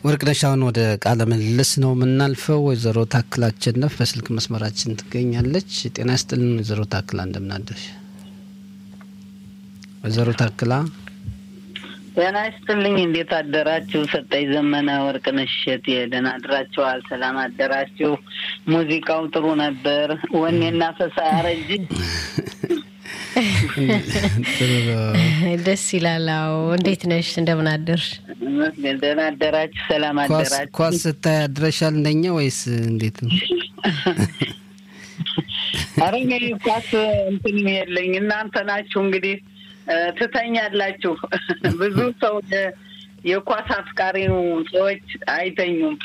ወርቅነሽ አሁን ወደ ቃለ ምልልስ ነው የምናልፈው። ወይዘሮ ታክላ አሸነፍ በስልክ መስመራችን ትገኛለች። ጤና ይስጥልን ወይዘሮ ታክላ እንደምናደርሽ። ወይዘሮ ታክላ ጤና ይስጥልኝ። እንዴት አደራችሁ? ሰጠኝ ዘመነ፣ ወርቅነሽ እሸቴ ደህና አድራችኋል? ሰላም አደራችሁ? ሙዚቃው ጥሩ ነበር። ወኔና ፈሳ ያረጅ ደስ ይላል። አዎ እንዴት ነሽ? እንደምን አደርሽ? ደህና አደራችሁ? ሰላም አደራችሁ? ኳስ ስታይ አድረሻል እንደኛ ወይስ እንዴት ነው? አረ እኔ ኳስ እንትን የለኝ። እናንተ ናችሁ እንግዲህ ትተኛላችሁ። ብዙ ሰው የኳስ አፍቃሪ ሰዎች አይተኙም።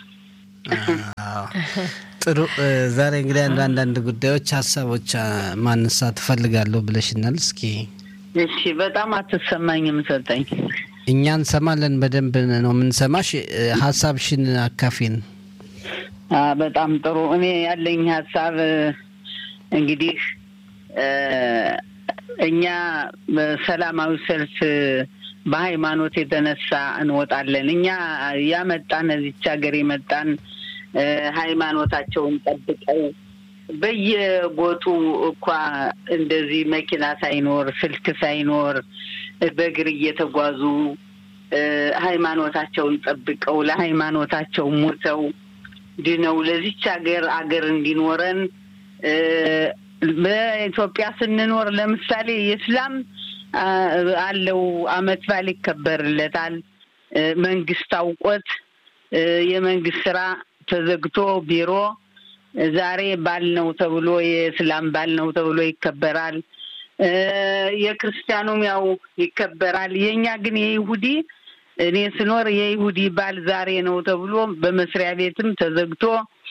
ጥሩ። ዛሬ እንግዲህ አንድ አንዳንድ ጉዳዮች፣ ሀሳቦች ማንሳት ትፈልጋለሁ ብለሽናል። እስኪ እሺ። በጣም አትሰማኝም ሰጠኝ። እኛ እንሰማለን፣ በደንብ ነው የምንሰማሽ። ሀሳብሽን አካፊን። በጣም ጥሩ። እኔ ያለኝ ሀሳብ እንግዲህ እኛ በሰላማዊ ሰልፍ በሃይማኖት የተነሳ እንወጣለን። እኛ ያመጣን እዚች ሀገር የመጣን ሃይማኖታቸውን ጠብቀው በየቦቱ እኳ እንደዚህ መኪና ሳይኖር ስልክ ሳይኖር በእግር እየተጓዙ ሃይማኖታቸውን ጠብቀው ለሃይማኖታቸው ሞተው ድነው ለዚች ሀገር አገር እንዲኖረን በኢትዮጵያ ስንኖር ለምሳሌ የእስላም አለው አመት በዓል ይከበርለታል። መንግስት አውቆት የመንግስት ስራ ተዘግቶ ቢሮ ዛሬ ባል ነው ተብሎ የእስላም ባል ነው ተብሎ ይከበራል። የክርስቲያኑም ያው ይከበራል። የእኛ ግን የይሁዲ እኔ ስኖር የይሁዲ ባል ዛሬ ነው ተብሎ በመስሪያ ቤትም ተዘግቶ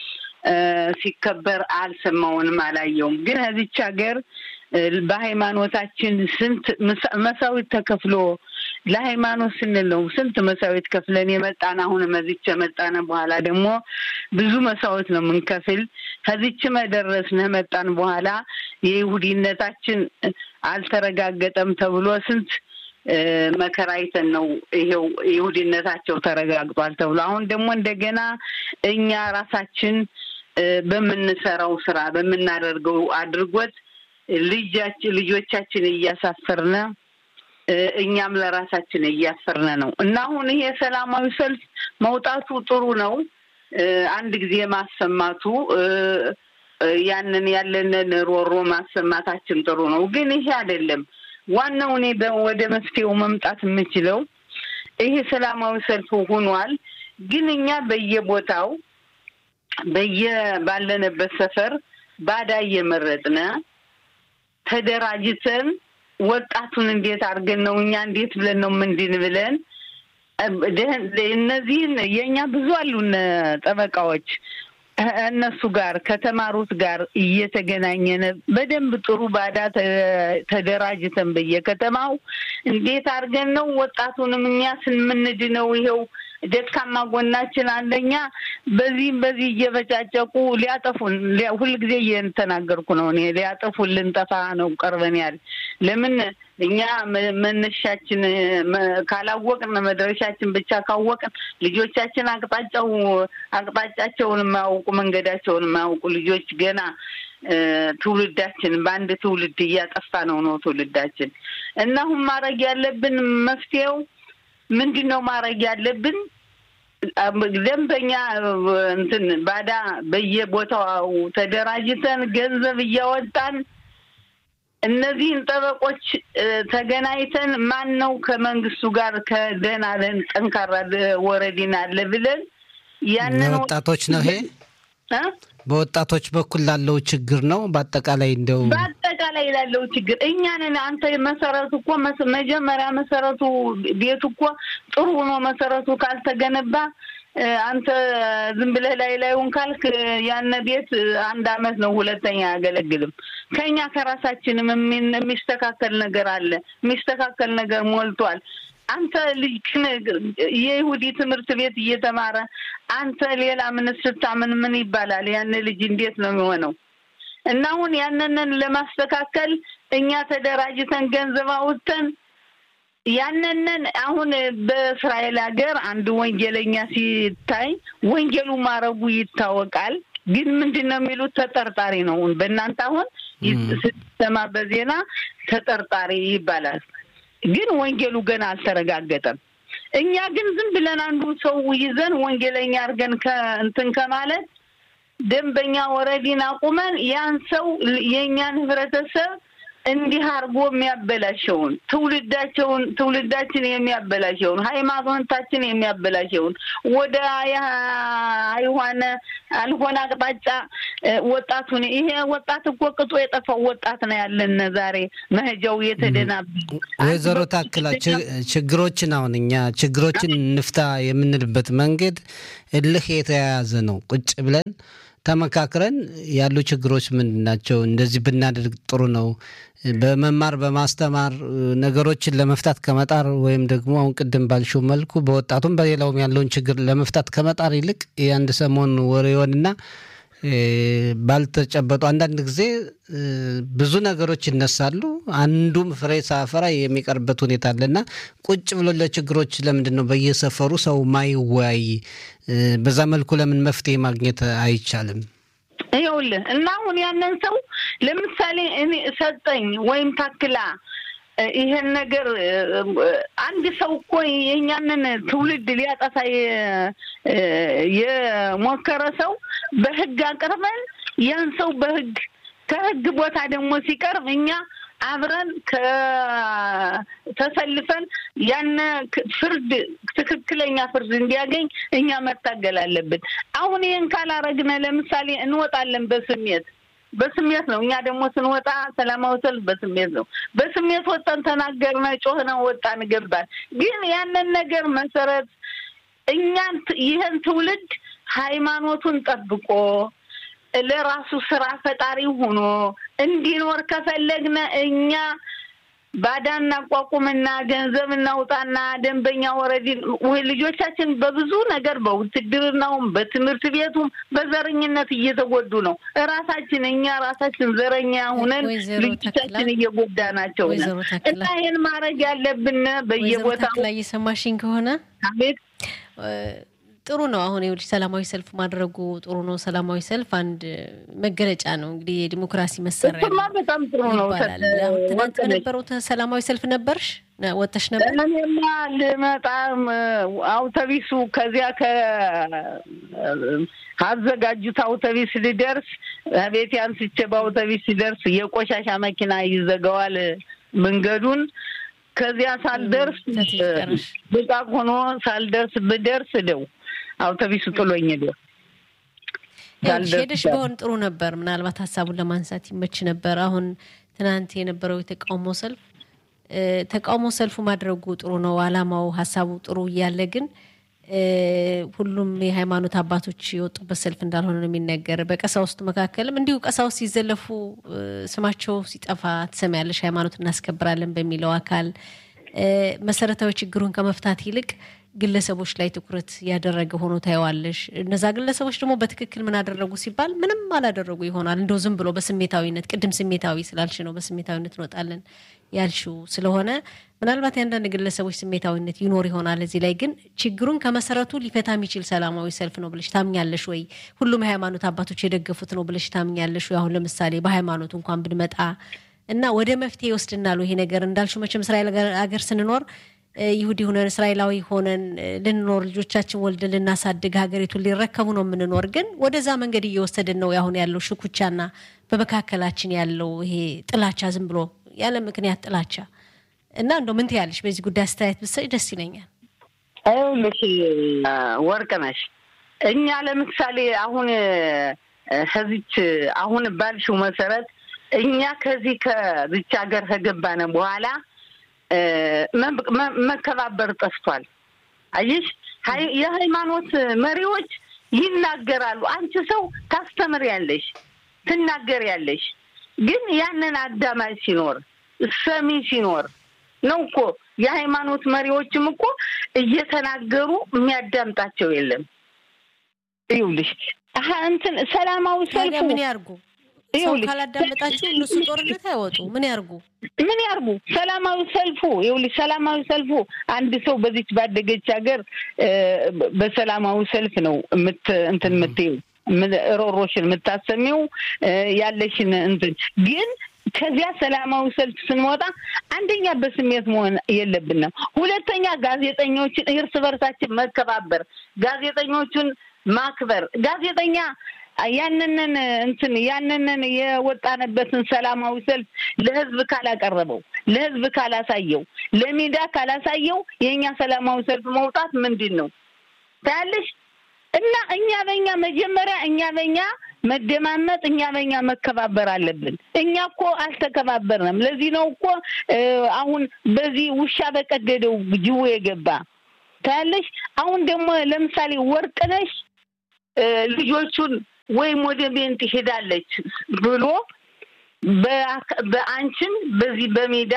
ሲከበር አልሰማውንም፣ አላየውም። ግን እዚች ሀገር በሃይማኖታችን ስንት መሳዊት ተከፍሎ ለሃይማኖት ስንል ነው ስንት መሳዊት ከፍለን የመጣን። አሁንም እዚች የመጣን በኋላ ደግሞ ብዙ መሳዊት ነው የምንከፍል። ከዚች መደረስን መጣን በኋላ የይሁዲነታችን አልተረጋገጠም ተብሎ ስንት መከራ አይተን ነው ይሄው ይሁዲነታቸው ተረጋግጧል ተብሎ አሁን ደግሞ እንደገና እኛ ራሳችን በምንሰራው ስራ በምናደርገው አድርጎት ልጃችን ልጆቻችን እያሳፈርነ እኛም ለራሳችን እያፈርነ ነው እና አሁን ይሄ ሰላማዊ ሰልፍ መውጣቱ ጥሩ ነው። አንድ ጊዜ ማሰማቱ ያንን ያለንን ሮሮ ማሰማታችን ጥሩ ነው። ግን ይሄ አይደለም ዋናው። እኔ ወደ መፍትሄው መምጣት የምችለው ይሄ ሰላማዊ ሰልፍ ሆኗል። ግን እኛ በየቦታው በየ ባለንበት ሰፈር ባዳ እየመረጥነ ተደራጅተን ወጣቱን እንዴት አድርገን ነው እኛ እንዴት ብለን ነው ምንድን ብለን እነዚህን የእኛ ብዙ አሉን ጠበቃዎች እነሱ ጋር ከተማሩት ጋር እየተገናኘን በደንብ ጥሩ ባዳ ተደራጅተን በየከተማው እንዴት አድርገን ነው ወጣቱንም እኛ ስንምንድነው ይኸው ደካማ ጎናችን አንደኛ በዚህም በዚህ እየበጫጨቁ ሊያጠፉን ሁልጊዜ እየተናገርኩ ነው እኔ ሊያጠፉን ልንጠፋ ነው ቀርበን ያል ለምን እኛ መነሻችን ካላወቅን መድረሻችን ብቻ ካወቅን ልጆቻችን አቅጣጫው አቅጣጫቸውን የማያውቁ መንገዳቸውን የማያውቁ ልጆች ገና ትውልዳችን በአንድ ትውልድ እያጠፋ ነው ነው ትውልዳችን እና አሁን ማድረግ ያለብን መፍትሄው ምንድን ነው ማድረግ ያለብን? ደንበኛ እንትን ባዳ በየቦታው ተደራጅተን ገንዘብ እያወጣን እነዚህን ጠበቆች ተገናኝተን ማን ነው ከመንግስቱ ጋር ከደህና ለን ጠንካራ ወረዲን አለ ብለን ያንን ወጣቶች ነው ይሄ በወጣቶች በኩል ላለው ችግር ነው። በአጠቃላይ እንደው በአጠቃላይ ላለው ችግር እኛንን አንተ መሰረቱ እኮ መጀመሪያ መሰረቱ ቤቱ እኮ ጥሩ ሆኖ መሰረቱ ካልተገነባ አንተ ዝም ብለህ ላይ ላዩን ካልክ ያነ ቤት አንድ አመት ነው፣ ሁለተኛ አያገለግልም። ከኛ ከራሳችንም የሚስተካከል ነገር አለ። የሚስተካከል ነገር ሞልቷል። አንተ ልጅ የይሁዲ ትምህርት ቤት እየተማረ አንተ ሌላ ምን ስታምን ምን ይባላል? ያን ልጅ እንዴት ነው የሚሆነው? እና አሁን ያንንን ለማስተካከል እኛ ተደራጅተን ገንዘብ አውጥተን ያንንን አሁን በእስራኤል ሀገር አንድ ወንጀለኛ ሲታይ ወንጀሉ ማረጉ ይታወቃል። ግን ምንድን ነው የሚሉት ተጠርጣሪ ነው። በእናንተ አሁን ስትሰማ በዜና ተጠርጣሪ ይባላል። ግን ወንጀሉ ገና አልተረጋገጠም። እኛ ግን ዝም ብለን አንዱን ሰው ይዘን ወንጀለኛ አድርገን ከእንትን ከማለት ደንበኛ ወረዲን አቁመን ያን ሰው የእኛን ህብረተሰብ እንዲህ አድርጎ የሚያበላሸውን ትውልዳቸውን ትውልዳችን የሚያበላሸውን ሃይማኖታችን የሚያበላሸውን ወደ አይሆነ አልሆነ አቅጣጫ ወጣቱን ይሄ ወጣት እኮ ቅጦ የጠፋው ወጣት ነው ያለን ዛሬ መሄጃው የተደናብ ወይዘሮ ታክላ ችግሮችን አሁን እኛ ችግሮችን እንፍታ የምንልበት መንገድ እልህ የተያያዘ ነው። ቁጭ ብለን ተመካክረን ያሉ ችግሮች ምንድን ናቸው? እንደዚህ ብናደርግ ጥሩ ነው። በመማር በማስተማር ነገሮችን ለመፍታት ከመጣር ወይም ደግሞ አሁን ቅድም ባልሽው መልኩ በወጣቱም በሌላውም ያለውን ችግር ለመፍታት ከመጣር ይልቅ የአንድ ሰሞን ወሬውንና ባልተጨበጡ አንዳንድ ጊዜ ብዙ ነገሮች ይነሳሉ። አንዱም ፍሬ ሳፈራ የሚቀርበት ሁኔታ አለና ቁጭ ብሎ ለችግሮች ለምንድን ነው በየሰፈሩ ሰው ማይወያይ? በዛ መልኩ ለምን መፍትሄ ማግኘት አይቻልም? ይኸውልህ እና አሁን ያንን ሰው ለምሳሌ እኔ ሰጠኝ ወይም ታክላ ይሄን ነገር አንድ ሰው እኮ የእኛንን ትውልድ ሊያጠፋ የሞከረ ሰው በሕግ አቅርበን ያን ሰው በሕግ ከሕግ ቦታ ደግሞ ሲቀርብ እኛ አብረን ተሰልፈን ያነ ፍርድ ትክክለኛ ፍርድ እንዲያገኝ እኛ መታገል አለብን። አሁን ይህን ካላረግነ ለምሳሌ እንወጣለን በስሜት በስሜት ነው። እኛ ደግሞ ስንወጣ ሰላማዊ ሰልፍ በስሜት ነው። በስሜት ወጣን፣ ተናገርነ፣ ጮህነ፣ ወጣን፣ ገባን። ግን ያንን ነገር መሰረት እኛን ይህን ትውልድ ሃይማኖቱን ጠብቆ ለራሱ ስራ ፈጣሪ ሆኖ እንዲኖር ከፈለግነ እኛ ባዳ እናቋቁምና ገንዘብ እናውጣና ደንበኛ ወረዲ ልጆቻችን በብዙ ነገር በውትድርናውም በትምህርት ቤቱም በዘረኝነት እየተጎዱ ነው። እራሳችን እኛ ራሳችን ዘረኛ ሁነን ልጆቻችን እየጎዳ ናቸው እና ይህን ማድረግ ያለብን በየቦታው ላይ እየሰማሽኝ ከሆነ አቤት ጥሩ ነው። አሁን ይኸውልሽ ሰላማዊ ሰልፍ ማድረጉ ጥሩ ነው። ሰላማዊ ሰልፍ አንድ መገለጫ ነው እንግዲህ የዲሞክራሲ መሳሪያ እሱማ በጣም ጥሩ ነው ይባላል። አሁን ትናንት በነበረው ሰላማዊ ሰልፍ ነበርሽ ወጥተሽ ነበር? እኔማ ልመጣም አውቶቢሱ ከዚያ ከአዘጋጁት አውቶቢስ ልደርስ ቤት አንስቼ በአውቶቢስ ሲደርስ የቆሻሻ መኪና ይዘጋዋል መንገዱን ከዚያ ሳልደርስ ብቃቅ ሆኖ ሳልደርስ ብደርስ ደው አውቶቢሱ ጥሎኝ ደው ሄደሽ በሆን ጥሩ ነበር። ምናልባት ሀሳቡን ለማንሳት ይመች ነበር። አሁን ትናንት የነበረው የተቃውሞ ሰልፍ ተቃውሞ ሰልፉ ማድረጉ ጥሩ ነው። አላማው ሀሳቡ ጥሩ እያለ ግን ሁሉም የሃይማኖት አባቶች የወጡበት ሰልፍ እንዳልሆነ ነው የሚነገር። በቀሳውስት መካከልም እንዲሁ ቀሳውስት ሲዘለፉ ስማቸው ሲጠፋ ትሰሚያለሽ። ሃይማኖት እናስከብራለን በሚለው አካል መሰረታዊ ችግሩን ከመፍታት ይልቅ ግለሰቦች ላይ ትኩረት ያደረገ ሆኖ ታየዋለሽ። እነዛ ግለሰቦች ደግሞ በትክክል ምን አደረጉ ሲባል ምንም አላደረጉ ይሆናል። እንደው ዝም ብሎ በስሜታዊነት ቅድም ስሜታዊ ስላልሽ ነው በስሜታዊነት እንወጣለን ያልሽው ስለሆነ ምናልባት የአንዳንድ ግለሰቦች ስሜታዊነት ይኖር ይሆናል። እዚህ ላይ ግን ችግሩን ከመሰረቱ ሊፈታ የሚችል ሰላማዊ ሰልፍ ነው ብለሽ ታምኛለሽ ወይ? ሁሉም የሃይማኖት አባቶች የደገፉት ነው ብለሽ ታምኛለሽ ወይ? አሁን ለምሳሌ በሃይማኖቱ እንኳን ብንመጣ እና ወደ መፍትሄ ይወስድናል ይሄ ነገር እንዳልሽው መቼም እስራኤል ሀገር ስንኖር ይሁዲ ሆነን እስራኤላዊ ሆነን ልንኖር ልጆቻችን ወልደን ልናሳድግ ሀገሪቱን ሊረከቡ ነው የምንኖር። ግን ወደዛ መንገድ እየወሰድን ነው አሁን ያለው ሽኩቻና በመካከላችን ያለው ይሄ ጥላቻ፣ ዝም ብሎ ያለ ምክንያት ጥላቻ እና እንደው ምን ትያለሽ በዚህ ጉዳይ አስተያየት ብትሰጪ ደስ ይለኛል። ይኸውልሽ ወርቅነሽ እኛ ለምሳሌ አሁን ከዚች አሁን ባልሽው መሰረት እኛ ከዚህ ከዚች ሀገር ከገባነ በኋላ መከባበር ጠፍቷል። አየሽ የሃይማኖት መሪዎች ይናገራሉ። አንቺ ሰው ታስተምሪያለሽ፣ ትናገሪያለሽ። ግን ያንን አዳማጭ ሲኖር ሰሚ ሲኖር ነው እኮ የሃይማኖት መሪዎችም እኮ እየተናገሩ የሚያዳምጣቸው የለም። ይኸውልሽ እንትን ሰላማዊ ሰልፉ ምን ያርጉ? ሰው ካላዳመጣችሁ እነሱ ጦርነት አይወጡ። ምን ያርጉ? ምን ያርጉ? ሰላማዊ ሰልፉ ይኸውልሽ፣ ሰላማዊ ሰልፉ አንድ ሰው በዚች ባደገች ሀገር በሰላማዊ ሰልፍ ነው ምት እንትን የምትይው ሮሮሽን የምታሰሚው ያለሽን እንትን ግን ከዚያ ሰላማዊ ሰልፍ ስንወጣ አንደኛ በስሜት መሆን የለብንም። ሁለተኛ ጋዜጠኞችን እርስ በርሳችን መከባበር፣ ጋዜጠኞቹን ማክበር። ጋዜጠኛ ያንንን እንትን ያንንን የወጣንበትን ሰላማዊ ሰልፍ ለህዝብ ካላቀረበው፣ ለህዝብ ካላሳየው፣ ለሚዲያ ካላሳየው የእኛ ሰላማዊ ሰልፍ መውጣት ምንድን ነው ታያለሽ? እና እኛ በእኛ መጀመሪያ እኛ በእኛ መደማመጥ እኛ በእኛ መከባበር አለብን። እኛ እኮ አልተከባበርንም። ለዚህ ነው እኮ አሁን በዚህ ውሻ በቀደደው ጅቡ የገባ ታያለሽ። አሁን ደግሞ ለምሳሌ ወርቅነሽ ልጆቹን ወይም ወደ ቤንት ሄዳለች ብሎ በአንቺም በዚህ በሜዳ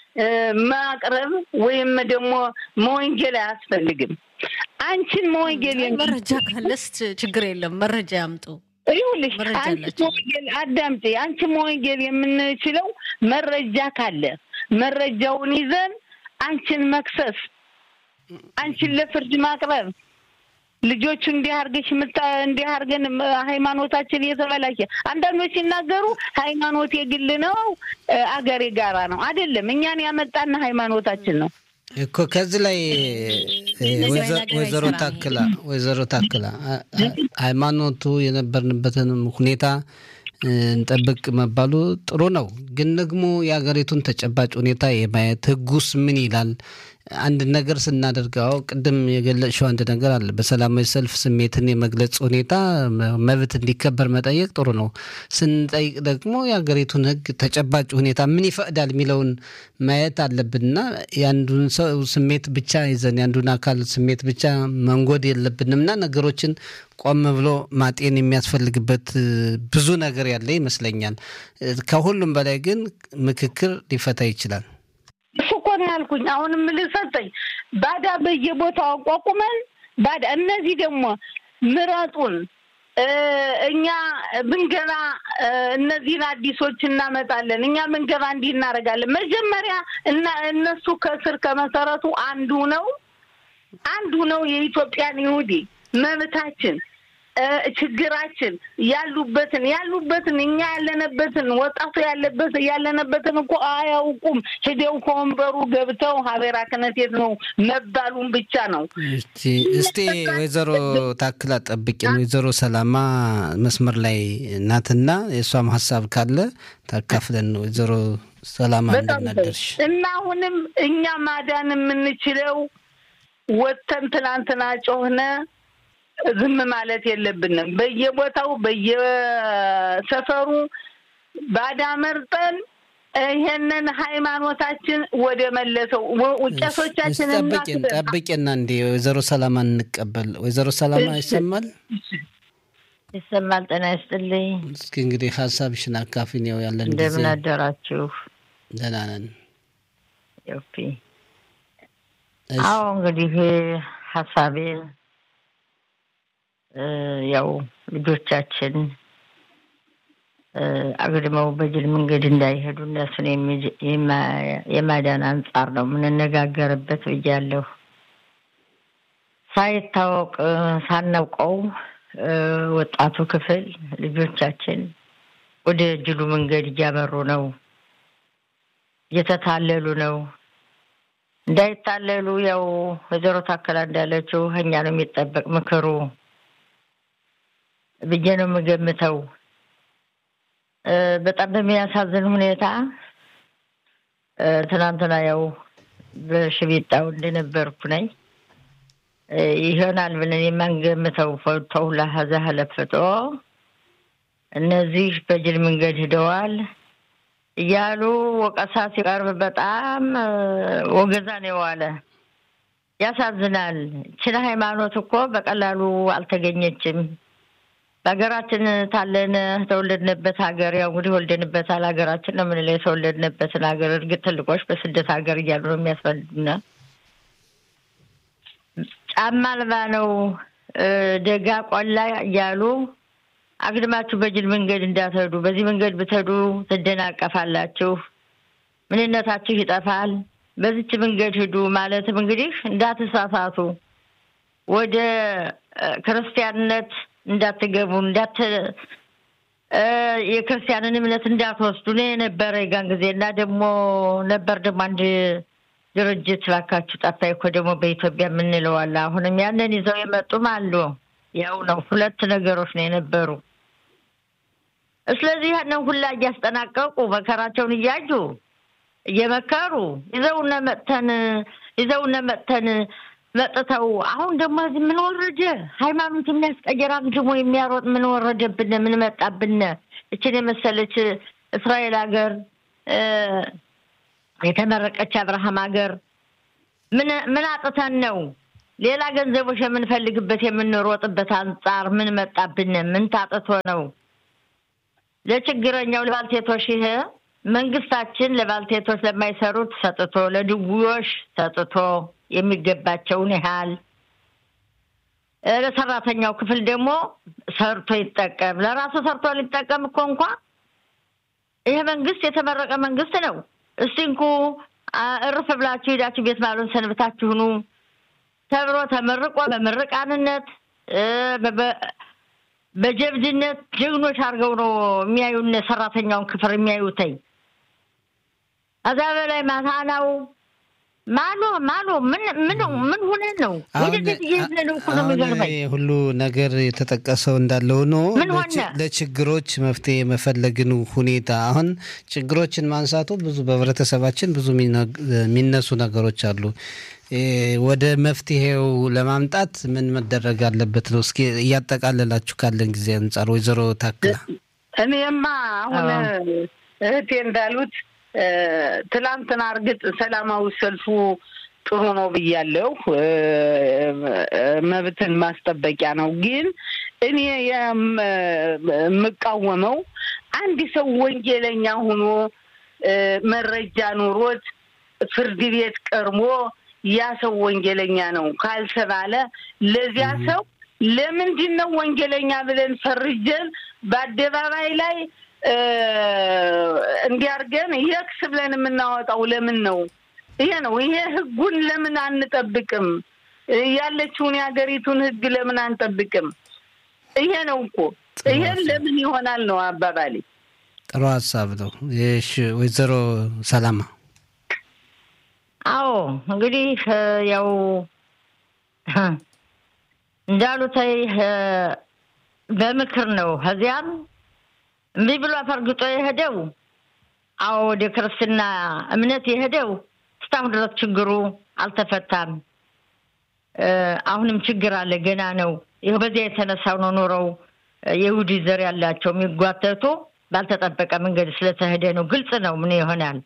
ማቅረብ ወይም ደግሞ መወንጀል አያስፈልግም። አንቺን መወንጀል መረጃ ካለስ ችግር የለም፣ መረጃ ያምጡ። ይኸውልሽ አንቺ መወንጀል አዳምጪ። አንቺ መወንጀል የምንችለው መረጃ ካለ መረጃውን ይዘን አንቺን መክሰስ፣ አንቺን ለፍርድ ማቅረብ ልጆቹ እንዲህ አድርገሽ ምታ እንዲህ አድርገን ሃይማኖታችን እየተበላሸ አንዳንዶች ሲናገሩ ሃይማኖት የግል ነው፣ አገር የጋራ ነው። አይደለም፣ እኛን ያመጣና ሃይማኖታችን ነው እኮ። ከዚህ ላይ ወይዘሮ ታክላ ወይዘሮ ታክላ ሃይማኖቱ የነበርንበትንም ሁኔታ እንጠብቅ መባሉ ጥሩ ነው፣ ግን ደግሞ የሀገሪቱን ተጨባጭ ሁኔታ የማየት ህጉስ ምን ይላል? አንድ ነገር ስናደርገው ቅድም የገለጽሽው አንድ ነገር አለ። በሰላማዊ ሰልፍ ስሜትን የመግለጽ ሁኔታ መብት እንዲከበር መጠየቅ ጥሩ ነው። ስንጠይቅ ደግሞ የሀገሪቱን ህግ ተጨባጭ ሁኔታ ምን ይፈቅዳል የሚለውን ማየት አለብንና የአንዱን ሰው ስሜት ብቻ ይዘን የአንዱን አካል ስሜት ብቻ መንጎድ የለብንምና ነገሮችን ቆም ብሎ ማጤን የሚያስፈልግበት ብዙ ነገር ያለ ይመስለኛል። ከሁሉም በላይ ግን ምክክር ሊፈታ ይችላል። እሱ እኮ ነው ያልኩኝ። አሁንም ልሰጠኝ ባዳ በየቦታው አቋቁመን ባዳ እነዚህ ደግሞ ምረጡን እኛ ብንገባ እነዚህን አዲሶች እናመጣለን፣ እኛ ብንገባ እንዲህ እናደርጋለን። መጀመሪያ እና እነሱ ከስር ከመሰረቱ አንዱ ነው አንዱ ነው የኢትዮጵያን ይሁዲ መብታችን ችግራችን ያሉበትን ያሉበትን እኛ ያለንበትን ወጣቱ ያለበት ያለንበትን እኮ አያውቁም። ሂደው ከወንበሩ ገብተው ሀቤራ ክነቴት ነው መባሉን ብቻ ነው። እስቲ ወይዘሮ ታክላ ጠብቂን። ወይዘሮ ሰላማ መስመር ላይ ናትና የእሷም ሀሳብ ካለ ታካፍለን። ወይዘሮ ሰላማ እንደምናደርሽ እና አሁንም እኛ ማዳን የምንችለው ወጥተን ትናንትና ጮህነ ዝም ማለት የለብንም። በየቦታው በየሰፈሩ ባዳ መርጠን ይሄንን ሃይማኖታችን ወደ መለሰው ቄሶቻችን ጠብቄን ጠብቄና እንዲ ወይዘሮ ሰላማ እንቀበል። ወይዘሮ ሰላማ ይሰማል ይሰማል። ጤና ይስጥልኝ። እስኪ እንግዲህ ሀሳብሽን አካፊን። ያው ያለን ጊዜ እንደምን አደራችሁ? ደህና ነን። ዮፒ አዎ እንግዲህ ሀሳቤን ያው ልጆቻችን አግድመው በጅል መንገድ እንዳይሄዱ እነሱን የማዳን አንጻር ነው የምንነጋገርበት ብያለሁ። ሳይታወቅ ሳናውቀው ወጣቱ ክፍል ልጆቻችን ወደ ጅሉ መንገድ እያመሩ ነው፣ እየተታለሉ ነው። እንዳይታለሉ ያው ወይዘሮ ታከላ እንዳለችው እኛ ነው የሚጠበቅ ምክሩ ብዬ ነው የምገምተው። በጣም በሚያሳዝን ሁኔታ ትናንትና ያው በሽቢጣው እንደነበርኩ ነኝ ይሆናል ብለን የማንገምተው ተውላ ሀዛ ለፍጦ እነዚህ በጅል መንገድ ሂደዋል እያሉ ወቀሳ ሲቀርብ በጣም ወገዛ ነው የዋለ። ያሳዝናል። ችን ሃይማኖት እኮ በቀላሉ አልተገኘችም። በሀገራችን ታለን ተወለድንበት ሀገር ያው እንግዲህ ወልደንበታል። ሀገራችን ነው የምንለው የተወለድንበትን ሀገር። እርግጥ ትልቆች በስደት ሀገር እያሉ ነው የሚያስፈልጉና ጫማ አልባ ነው ደጋ ቆላ እያሉ አግድማችሁ በጅል መንገድ እንዳትሄዱ። በዚህ መንገድ ብትሄዱ ትደናቀፋላችሁ፣ ምንነታችሁ ይጠፋል። በዚች መንገድ ሂዱ ማለትም እንግዲህ እንዳትሳሳቱ፣ ወደ ክርስቲያንነት እንዳትገቡ፣ እንዳት የክርስቲያንን እምነት እንዳትወስዱ ነው የነበረ የጋን ጊዜ እና ደግሞ ነበር ደግሞ አንድ ድርጅት ባካችሁ ጠፋኝ እኮ ደግሞ በኢትዮጵያ የምንለው አለ። አሁንም ያንን ይዘው የመጡም አሉ። ያው ነው ሁለት ነገሮች ነው የነበሩ። ስለዚህ ያንን ሁላ እያስጠናቀቁ መከራቸውን እያዩ እየመከሩ ይዘውነ መጥተን ይዘውነ መጥተን መጥተው አሁን ደግሞ እዚህ ምን ወረደ? ሃይማኖት የሚያስቀየር አግድሞ የሚያሮጥ ምን ወረደብን? ምን መጣብን? እችን የመሰለች እስራኤል ሀገር የተመረቀች አብርሃም ሀገር ምን ምን አጥተን ነው ሌላ ገንዘቦች የምንፈልግበት የምንሮጥበት አንጻር ምን መጣብን? ምን ታጥቶ ነው? ለችግረኛው ለባልቴቶች ይሄ መንግስታችን ለባልቴቶች ለማይሰሩት ሰጥቶ ለድውዮሽ ሰጥቶ የሚገባቸውን ያህል ለሰራተኛው ክፍል ደግሞ ሰርቶ ይጠቀም። ለራሱ ሰርቶ ሊጠቀም እኮ እንኳ ይሄ መንግስት የተመረቀ መንግስት ነው። እስቲ እንኩ እርፍ ብላችሁ ሄዳችሁ ቤት ማሉን ሰንብታችሁ ኑ ተብሎ ተመርቆ በምርቃንነት በጀብድነት ጀግኖች አድርገው ነው የሚያዩን ሰራተኛውን ክፍል የሚያዩተኝ። ከዛ በላይ ማታናው ማኖ ማኖ ምን ምን ምን ሆነ ነው ወደዚህ እየሄድን ነው እኮ ነው የሚገርመኝ። ሁሉ ነገር የተጠቀሰው እንዳለ ሆኖ ምን ሆነ? ለችግሮች መፍትሄ የመፈለግን ሁኔታ አሁን ችግሮችን ማንሳቱ ብዙ በህብረተሰባችን ብዙ የሚነሱ ነገሮች አሉ። ወደ መፍትሄው ለማምጣት ምን መደረግ አለበት ነው? እስኪ እያጠቃለላችሁ ካለን ጊዜ አንጻር ወይዘሮ ታክላ። እኔማ አሁን እህቴ እንዳሉት ትላንትና እርግጥ ሰላማዊ ሰልፉ ጥሩ ነው ብያለሁ። መብትን ማስጠበቂያ ነው። ግን እኔ የምቃወመው አንድ ሰው ወንጀለኛ ሆኖ መረጃ ኑሮት ፍርድ ቤት ቀርቦ ያ ሰው ወንጀለኛ ነው ካልተባለ ለዚያ ሰው ለምንድን ነው ወንጀለኛ ብለን ፈርጀን በአደባባይ ላይ እንዲያርገን የክስ ብለን የምናወጣው ለምን ነው? ይሄ ነው። ይሄ ህጉን ለምን አንጠብቅም? ያለችውን የሀገሪቱን ህግ ለምን አንጠብቅም? ይሄ ነው እኮ ይሄን ለምን ይሆናል ነው አባባሌ። ጥሩ ሀሳብ ነው። እሺ ወይዘሮ ሰላማ አዎ እንግዲህ ያው እንዳሉት በምክር ነው። ከዚያም እምቢ ብሎ አፈርግጦ የሄደው አዎ ወደ ክርስትና እምነት የሄደው እስካሁን ድረስ ችግሩ አልተፈታም። አሁንም ችግር አለ፣ ገና ነው። ይኸው በዚያ የተነሳው ነው ኖረው የይሁዲ ዘር ያላቸው የሚጓተቱ ባልተጠበቀ መንገድ ስለተሄደ ነው። ግልጽ ነው ምን ይሆናል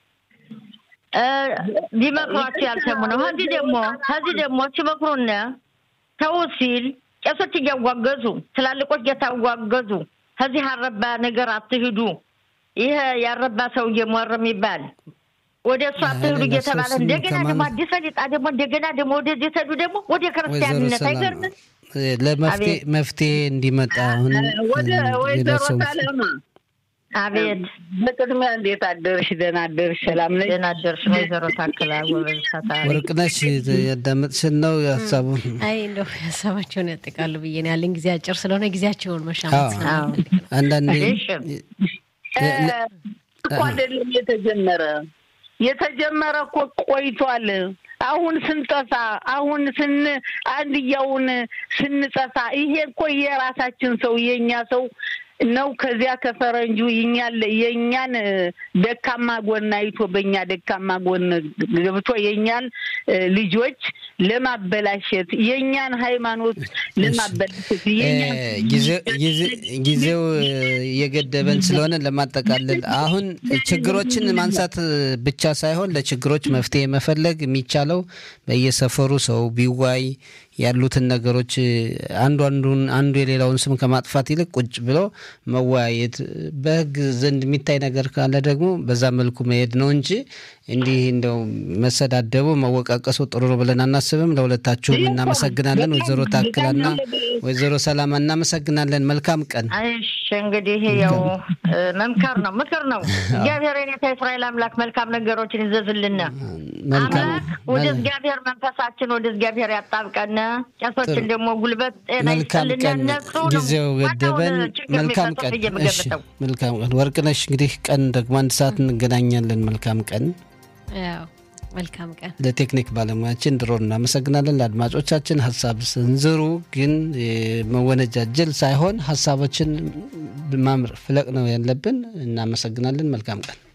ቢመክሯቸው ያልሰሙ ነው። ከዚህ ደግሞ ከዚህ ደግሞ ሲመክሩነ ተው ሲል ቄሶች እያዋገዙ ትላልቆች እየታዋገዙ ከዚህ አረባ ነገር አትሂዱ፣ ይሄ ያረባ ሰው እየሞር የሚባል ወደ እሱ አትሂዱ እየተባለ እንደገና ደግሞ አዲስ ፈሊጣ ደግሞ እንደገና ደግሞ ወደዚህ ተዱ ደግሞ ወደ ክርስቲያንነት አይገርምም? ለመፍትሄ እንዲመጣ አሁን ወደ ወይዘሮ ሰላማ አቤት በቅድሚያ እንዴት አደርሽ? ደህና አደርሽ? ሰላም ነሽ? ደህና አደርሽ? ወይዘሮ ታክላ ጎበዝ ታታሪ ወርቅነሽ ያዳመጥሽን ነው ሀሳቡን? አይ እንደው ሀሳባቸውን ያጠቃሉ ብዬ ነው ያለኝ ጊዜ አጭር ስለሆነ ጊዜያቸውን መሻማት ስለምፈልግ ነው። አንዳንዴ እኮ አይደለም የተጀመረ የተጀመረ እኮ ቆይቷል። አሁን ስንጠፋ አሁን ስን አንድያውን ስንጠፋ ይሄ እኮ የራሳችን ሰው የእኛ ሰው ነው። ከዚያ ከፈረንጁ ይኛል የእኛን ደካማ ጎን አይቶ በእኛ ደካማ ጎን ገብቶ የእኛን ልጆች ለማበላሸት የእኛን ሃይማኖት ለማበላሸት ጊዜው እየገደበን ስለሆነ ለማጠቃለል አሁን ችግሮችን ማንሳት ብቻ ሳይሆን ለችግሮች መፍትሄ መፈለግ የሚቻለው በየሰፈሩ ሰው ቢዋይ ያሉትን ነገሮች አንዱ አንዱን አንዱ የሌላውን ስም ከማጥፋት ይልቅ ቁጭ ብሎ መወያየት፣ በህግ ዘንድ የሚታይ ነገር ካለ ደግሞ በዛ መልኩ መሄድ ነው እንጂ እንዲህ እንደው መሰዳደቡ መወቃቀሱ ጥሩ ነው ብለን አናስብም። ለሁለታችሁም እናመሰግናለን። ወይዘሮ ታክላና ወይዘሮ ሰላማ እናመሰግናለን። መልካም ቀን። እሺ እንግዲህ ያው መምከር ነው ምክር ነው። እግዚአብሔር የኔታ እስራኤል አምላክ መልካም ነገሮችን ይዘዝልን። አምላክ ወደ እግዚአብሔር መንፈሳችን ወደ እግዚአብሔር ያጣብቀን። ቄሶችን ደግሞ ጉልበት ጤና መልካም ቀን። ጊዜው ገደበን። መልካም ቀን። መልካም ቀን ወርቅነሽ። እንግዲህ ቀን ደግሞ አንድ ሰዓት እንገናኛለን። መልካም ቀን። መልካም ቀን። ለቴክኒክ ባለሙያችን ድሮ እናመሰግናለን። ለአድማጮቻችን ሀሳብ ስንዝሩ ግን መወነጃጀል ሳይሆን ሀሳቦችን ማምር ፍለቅ ነው ያለብን። እናመሰግናለን። መልካም ቀን።